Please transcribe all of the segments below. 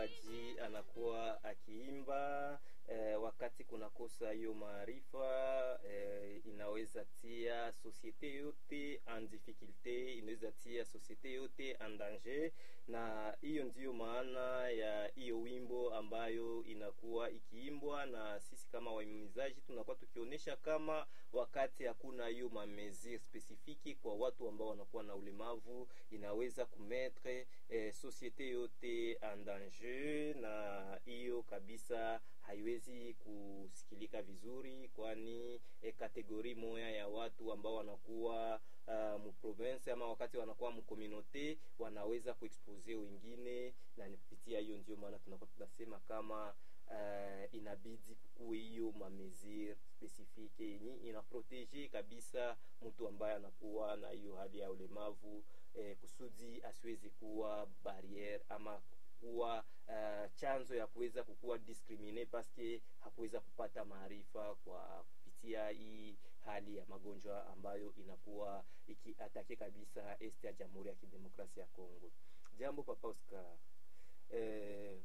mwimbaji anakuwa akiimba eh, wakati kunakosa hiyo maarifa eh, inaweza tia societe yote en difficulte, inaweza tia societe yote en danger, na hiyo ndiyo maana ya hiyo wimbo ambayo inakuwa ikiimbwa, na sisi kama waimizaji tunakuwa tukionyesha kama wakati hakuna hiyo mamesure spesifiki kwa watu ambao wanakuwa na ulemavu inaweza kumetre eh, societe yote en danger, na hiyo kabisa haiwezi kusikilika vizuri, kwani eh, kategori moya ya watu ambao wanakuwa uh, muprovince ama wakati wanakuwa mkomunote wanaweza kuexpose wengine, na ni kupitia hiyo ndio maana tunakuwa tunasema kama uh, inabidi kukuwe hiyo mamesure spesifike yenye inaprotege kabisa mtu ambaye anakuwa na hiyo hali ya ulemavu eh, kusudi asiwezi kuwa barriere ama kuwa uh, chanzo ya kuweza kukuwa discrimine paske hakuweza kupata maarifa kwa kupitia hii hali ya magonjwa ambayo inakuwa ikiatake kabisa este ya Jamhuri ya Kidemokrasia ya Kongo. Jambo Papa Oscar, eh,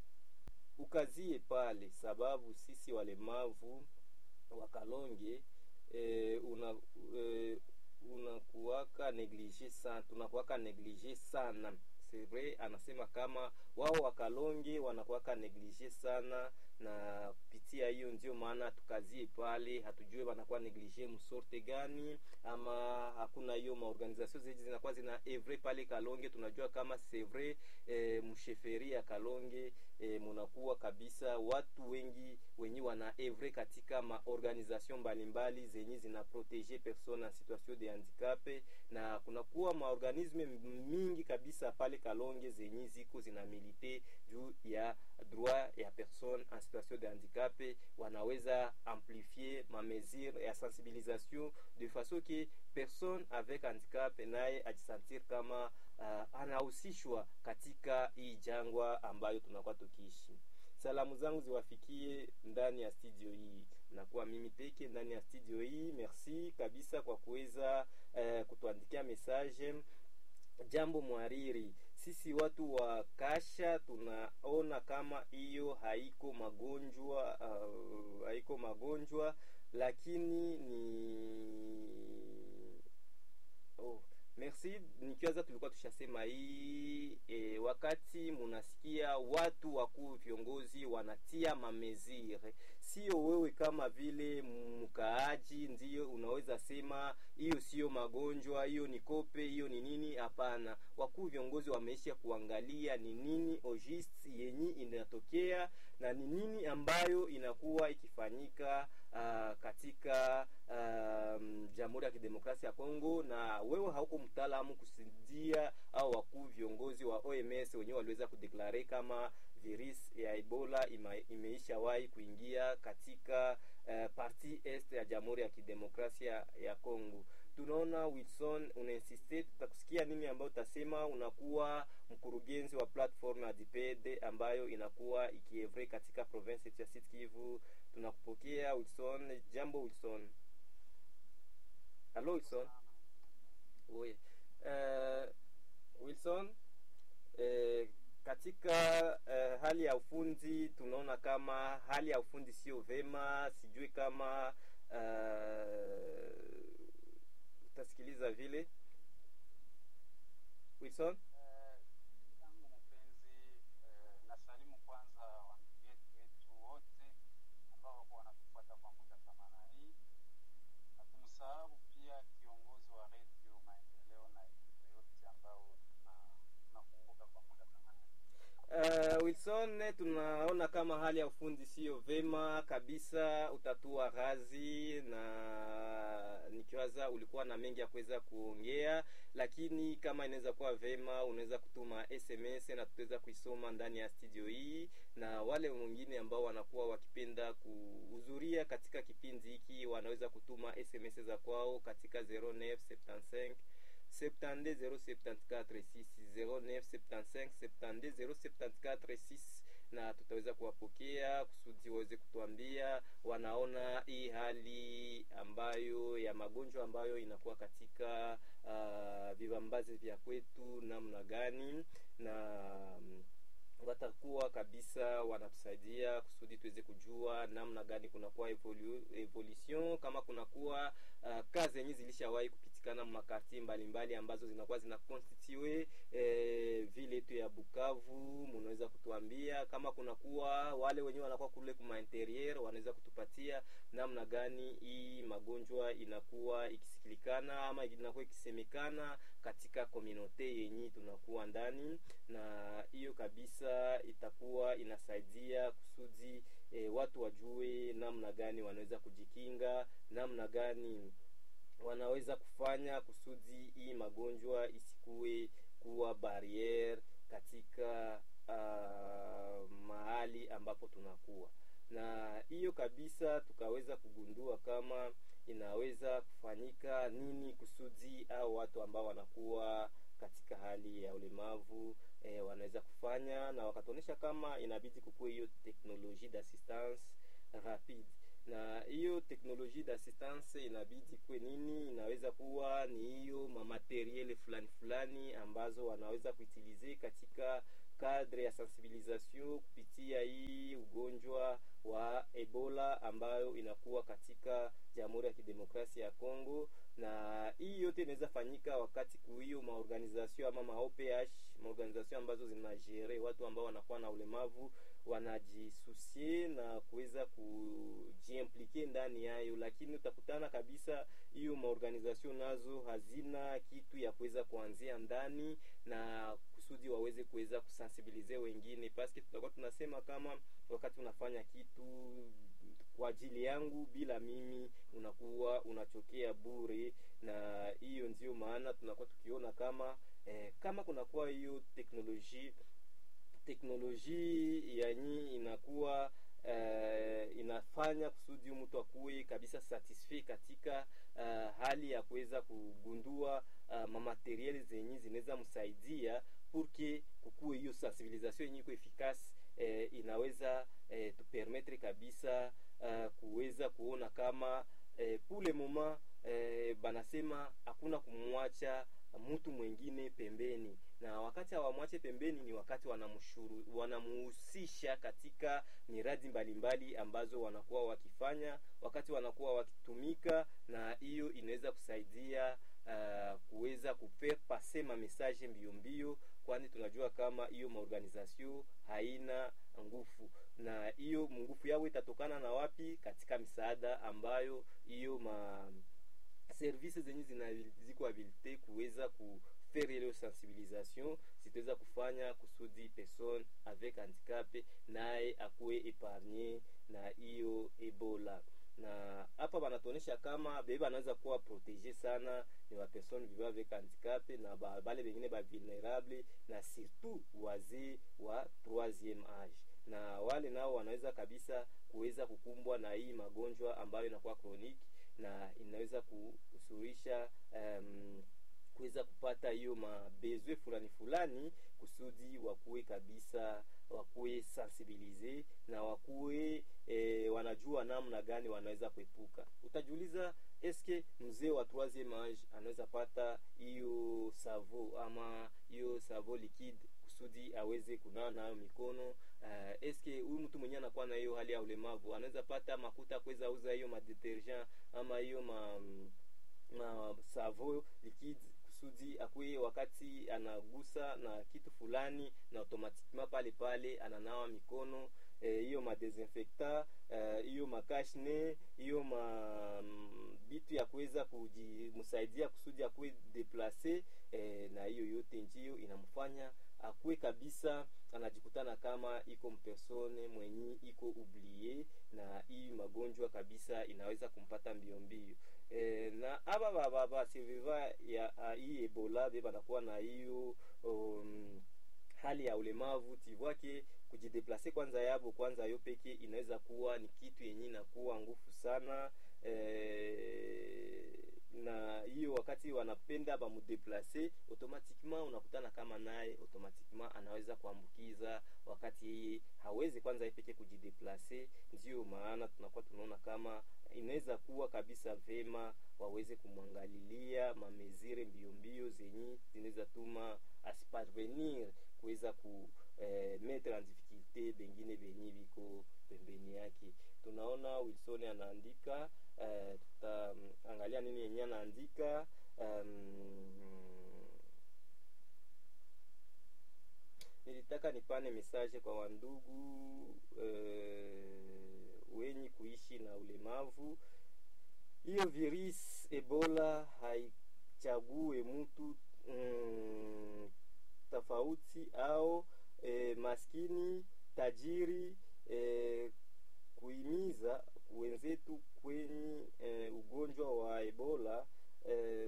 ukazie pale, sababu sisi walemavu wakalonge eh, una eh, unakuwaka neglige sana, tunakuwaka neglige sana c'est vrai, anasema kama wao wakalonge wanakuwaka neglige sana, na kupitia hiyo ndio maana tukazie pale, hatujue wanakuwa neglige msorte gani, ama hakuna hiyo maorganisation zeji zinakuwa zina evre pale Kalonge. Tunajua kama c'est vrai e, msheferi ya Kalonge e, munakuwa kabisa watu wengi wenye wana evre katika maorganisation mbalimbali zenye zina protege persone en situation de handicap, na kunakuwa maorganisme mingi kabisa pale Kalonge zenye ziko zina milite juu ya droit ya personne en situation de handicap, wanaweza amplifier ma mesure ya sensibilisation de façon que personne avec handicap naye ajisentir kama uh, anahusishwa katika hii jangwa ambayo tunakuwa tukiishi. Salamu zangu ziwafikie ndani ya studio hii, nakuwa mimi peke ndani ya studio hii. Merci kabisa kwa kuweza uh, kutuandikia message Jambo mwariri, sisi watu wa Kasha tunaona kama hiyo haiko magonjwa uh, haiko magonjwa, lakini ni oh, merci. Nikiwaza tulikuwa tushasema hii e, wakati munasikia watu wakuu viongozi wanatia mamezire, sio wewe kama vile mkaaji ndiyo unaweza sema hiyo sio magonjwa, hiyo ni kope, hiyo ni nini? Hapana, wakuu viongozi wameisha kuangalia ni nini ogist yenye inatokea na ni nini ambayo inakuwa ikifanyika uh, katika um, Jamhuri ya Kidemokrasia ya Kongo, na wewe hauko mtaalamu kusidia au wakuu viongozi wa OMS wenyewe waliweza kudeklare kama virus ya Ebola ima, imeishawahi kuingia katika uh, parti est ya Jamhuri ya Kidemokrasia ya Kongo. Tunaona Wilson unainsiste, tutakusikia nini ambayo utasema. Unakuwa mkurugenzi wa platform ya DPD ambayo inakuwa ikievre katika province ya Sud Kivu. Tunakupokea Wilson. Jambo Wilson. Hello Wilson. Oui. Uh, Wilson uh, katika uh, hali ya ufundi tunaona kama hali ya ufundi sio vema, sijui kama uh, utasikiliza vile Wilson. tangu mpenzi eh, nasalimu kwanza wandugu yetu wetu wote ambao wako wanatufuata kwa muda kama na hii, na kumsahau pia kiongozi wa redio Maendeleo na ekipe yote ambao tuna- tunakumbuka kwa muda kama na hii. Uh, Wilson, tunaona kama hali ya ufundi sio vema kabisa, utatua razi na nikiwaza ulikuwa na mengi ya kuweza kuongea, lakini kama inaweza kuwa vema, unaweza kutuma SMS na tutaweza kuisoma ndani ya studio hii, na wale wengine ambao wanakuwa wakipenda kuhudhuria katika kipindi hiki wanaweza kutuma SMS za kwao katika 0975 72074 na tutaweza kuwapokea kusudi waweze kutuambia wanaona hii hali ambayo ya magonjwa ambayo inakuwa katika uh, vibambazi vya kwetu namna gani na um, watakuwa wanakuwa kabisa wanatusaidia kusudi tuweze kujua namna gani kunakuwa evolu, evolution kama kunakuwa uh, kazi yenye zilishawahi kupitikana makartie mbalimbali ambazo zinakuwa zina constitue eh, vile yetu ya Bukavu. Mnaweza kutuambia kama kunakuwa wale wenyewe wanakuwa kule kuma interieur, wanaweza kutupatia namna gani hii magonjwa inakuwa ikisikilikana ama inakuwa ikisemekana katika komunote yenye tunakuwa ndani, na hiyo kabisa itakuwa inasaidia kusudi e, watu wajue namna gani wanaweza kujikinga, namna gani wanaweza kufanya kusudi hii magonjwa isikuwe kuwa barriere katika uh, mahali ambapo tunakuwa na hiyo kabisa, tukaweza kugundua kama inaweza kufanyika nini kusudi au watu ambao wanakuwa katika hali ya ulemavu e, wanaweza kufanya na wakatuonyesha kama inabidi kukuwe hiyo teknologie d'assistance rapide na hiyo teknologie d'assistance inabidi kuwe nini? Inaweza kuwa ni hiyo mamateriele fulani fulani ambazo wanaweza kuitilize katika kadre ya sensibilisation kupitia hii ugonjwa wa Ebola ambayo inakuwa katika Jamhuri ya Kidemokrasia ya Kongo, na hii yote inaweza fanyika wakati kuhiyo maorganization ama maOPH maorganization ambazo zinajere watu ambao wanakuwa na ulemavu wanajisusie na kuweza kujiimplike ndani yayo, lakini utakutana kabisa hiyo maorganization nazo hazina kitu ya kuweza kuanzia ndani na kusudi waweze kuweza kusensibilize wengine, paske tutakuwa tunasema kama wakati unafanya kitu kwa ajili yangu bila mimi unakuwa unachokea bure, na hiyo ndio maana tunakuwa tukiona kama eh, kama kunakuwa hiyo teknolojia teknolojia yanyi inakuwa uh, inafanya kusudi mtu akuwe kabisa satisfait katika uh, hali ya kuweza kugundua uh, mamateriel zenye zinaweza msaidia purke kukuwe hiyo sensibilisation yenye iko efikasi eh, inaweza eh, tupermetre kabisa uh, kuweza kuona kama eh, pule moma eh, banasema hakuna kumwacha mtu mwingine pembeni, na wakati hawamwache pembeni ni wakati wanamshuru wanamuhusisha katika miradi mbalimbali ambazo wanakuwa wakifanya, wakati wanakuwa wakitumika, na hiyo inaweza kusaidia uh, kuweza kufaire passer ma message mbio mbio, kwani tunajua kama hiyo maorganization haina nguvu, na hiyo nguvu yao itatokana na wapi? Katika misaada ambayo hiyo ma service zenye ziko habilite kuweza kufaire ile sensibilisation zitaweza kufanya kusudi person avec handicap naye akuwe epargne na hiyo Ebola. Na hapa banatuonesha kama bebe banaweza kuwa protege sana ni wa person vivant avec handicap na ba, bale bengine ba vulnerable na surtout wazee wa troisieme age na wale nao wanaweza kabisa kuweza kukumbwa na hii magonjwa ambayo inakuwa kroniki na inaweza kusurisha um, kuweza kupata hiyo mabezwe fulani fulani kusudi wakuwe kabisa wakuwe sensibilize na wakuwe e, wanajua namna gani wanaweza kuepuka. Utajiuliza, eske mzee wa troisieme age anaweza pata hiyo savo ama hiyo savo liquide kusudi aweze kunawa nayo mikono? Uh, eske huyu mtu mwenyewe anakuwa na hiyo hali ya ulemavu anaweza pata makuta kuweza uza hiyo madetergent ama hiyo ma, ma savo liquide kusudi akuye wakati anagusa na kitu fulani na automatiquement pale pale ananawa mikono hiyo eh, madesinfecta hiyo uh, makashne hiyo ma bitu ya kuweza kujimsaidia kusudi akuwe deplace eh, na hiyo yote njio inamfanya akuwe kabisa anajikutana kama iko mpersone mwenye iko ublie na hii magonjwa kabisa inaweza kumpata mbio mbio e, na aba baba basurviva ya hii Ebola be banakuwa na hiyo um, hali ya ulemavu tivwake kujideplase kwanza yabo kwanza yo peke inaweza kuwa ni kitu yenye inakuwa ngufu sana e, na hiyo wakati wanapenda bamudeplase automatiquement unakutana kama naye automatiquement anaweza kuambukiza wakati yeye hawezi kwanza peke kujideplase. Ndio maana tunakuwa tunaona kama inaweza kuwa kabisa vema waweze kumwangalilia mamezire mbio mbio zenye zinaweza tuma asiparvenir kuweza ku eh, metre en difficulté tuite bengine benye biko pembeni yake. Tunaona Wilson anaandika uh, tutaangalia nini yenye anaandika um, nilitaka nipane message kwa wandugu uh, wenye kuishi na ulemavu. Hiyo virus Ebola haichague mtu mm, tofauti au e, maskini tajiri e, kuhimiza wenzetu kwenye e, ugonjwa wa Ebola e,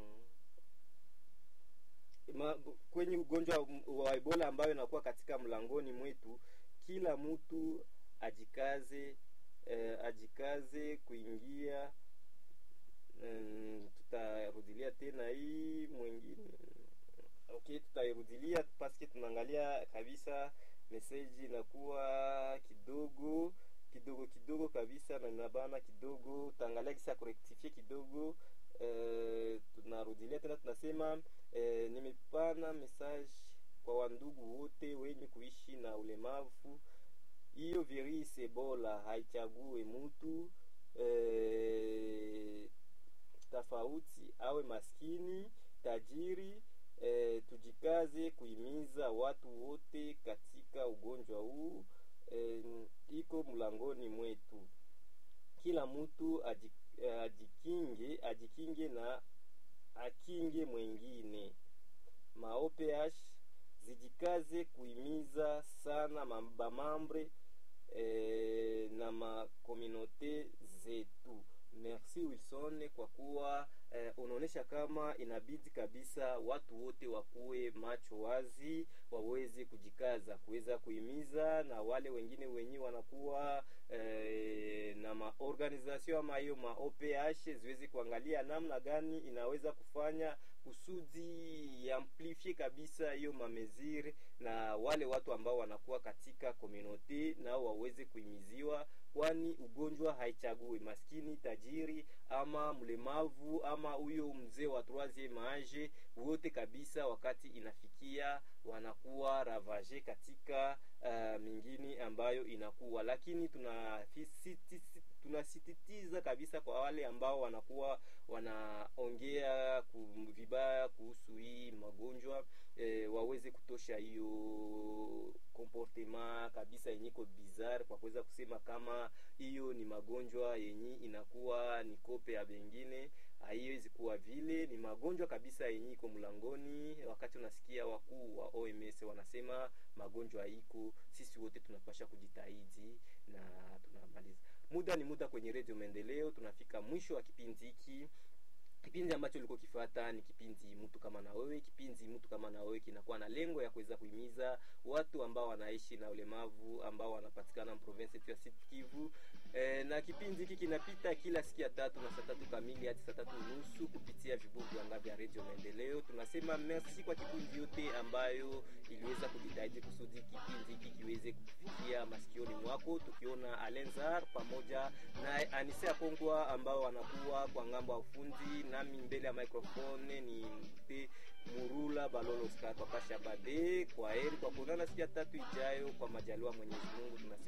ma, kwenye ugonjwa wa Ebola ambayo inakuwa katika mlangoni mwetu, kila mtu ajikaze e, ajikaze kuingia mm, tutarudilia tena hii mwingine okay, tutairudilia paske tunaangalia kabisa meseji inakuwa kidogo kidogo kidogo kabisa na inabana kidogo, utaangalia kisa kurektifie kidogo. E, tunarudilia tena tunasema e, nimepana message kwa wandugu wote wenye kuishi na ulemavu. Hiyo virusi Ebola haichague mtu e, tofauti awe maskini tajiri. E, tujikaze kuhimiza watu wote katika ugonjwa huu e, iko mlangoni mwetu. Kila mtu ajikinge, ajikinge na akinge mwengine. Maoph zijikaze kuhimiza sana mabamambre e, na makominote zetu. Merci Wilson kwa kuwa eh, unaonyesha kama inabidi kabisa watu wote wakuwe macho wazi, waweze kujikaza kuweza kuhimiza na wale wengine wenye wanakuwa eh, na maorganization ama hiyo ma OPH ziweze kuangalia namna gani inaweza kufanya kusudi amplifie kabisa hiyo mamezire, na wale watu ambao wanakuwa katika community nao waweze kuhimiziwa, kwani ugonjwa haichagui maskini, tajiri ama mlemavu ama huyo mzee wa troisieme age, wote kabisa, wakati inafikia wanakuwa ravage katika uh, mingine ambayo inakuwa, lakini tunasisitiza kabisa kwa wale ambao wanakuwa wanaongea vibaya kuhusu hii magonjwa e, waweze kutosha hiyo comportement kabisa yenye iko bizarre kwa kuweza kusema kama hiyo ni magonjwa yenye inakuwa ni kope ya bengine. Haiwezi kuwa vile, ni magonjwa kabisa yenye iko mlangoni. Wakati unasikia wakuu wa OMS wanasema magonjwa iko, sisi wote tunapasha kujitahidi na tunamaliza. Muda ni muda kwenye Redio Maendeleo, tunafika mwisho wa kipindi hiki. Kipindi ambacho ulikuwa kifuata ni kipindi mtu kama na wewe. Kipindi mtu kama na wewe kinakuwa na lengo ya kuweza kuhimiza watu ambao wanaishi na ulemavu ambao wanapatikana province yetu ya Sud Kivu. E, na kipindi hiki kinapita kila siku ya tatu na saa tatu kamili hadi saa tatu nusu kupitia vibugu anga vya Radio Maendeleo. Tunasema merci kwa kikundi yote ambayo iliweza kujitahidi kusudi kipindi hiki kiweze kufikia masikioni mwako, tukiona Alenzar pamoja na Anisia Kongwa ambao wanakuwa kwa ngambo ya ufundi nami mbele ya microphone ni mpe Murula Balolo Oscar Papa Shabade. Kwa heri kwa kuonana siku ya tatu ijayo, kwa majaliwa Mwenyezi Mungu tunasema